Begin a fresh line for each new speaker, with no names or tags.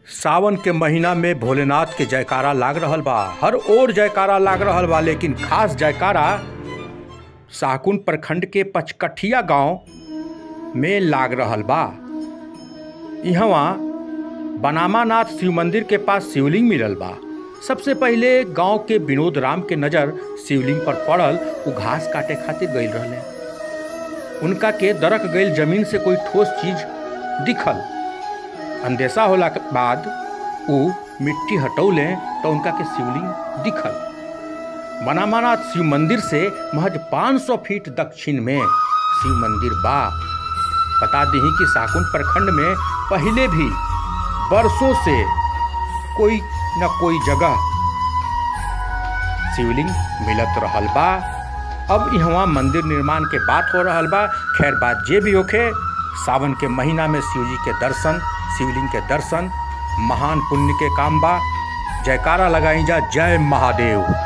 सावन के महीना में भोलेनाथ के जयकारा लाग रहल बा हर ओर जयकारा लाग रहल बा लेकिन खास जयकारा साकुन प्रखंड के पचकठिया गांव में लाग रहल बा इहवा बनामानाथ शिव मंदिर के पास शिवलिंग मिलल बा सबसे पहिले गांव के विनोद राम के नजर शिवलिंग पर पड़ल उ घास काटे खातिर गईल रहले उनका के दरक गईल जमीन से कोई ठोस चीज दिखल अंदेशा होला के बाद उ मिट्टी हटौले तो उनका के शिवलिंग दिखल बनामानाथ शिव मंदिर से महज 500 फीट दक्षिण में शिव मंदिर बा बता दी कि साकुन प्रखंड में पहले भी बरसों से कोई न कोई जगह शिवलिंग मिलत रहल बा अब यहाँ मंदिर निर्माण के बात हो रहल बा खैर बात जे भी होखे सावन के महीना में शिव जी के दर्शन शिवलिंग के दर्शन महान पुण्य के काम बा जयकारा लगाई जा जय महादेव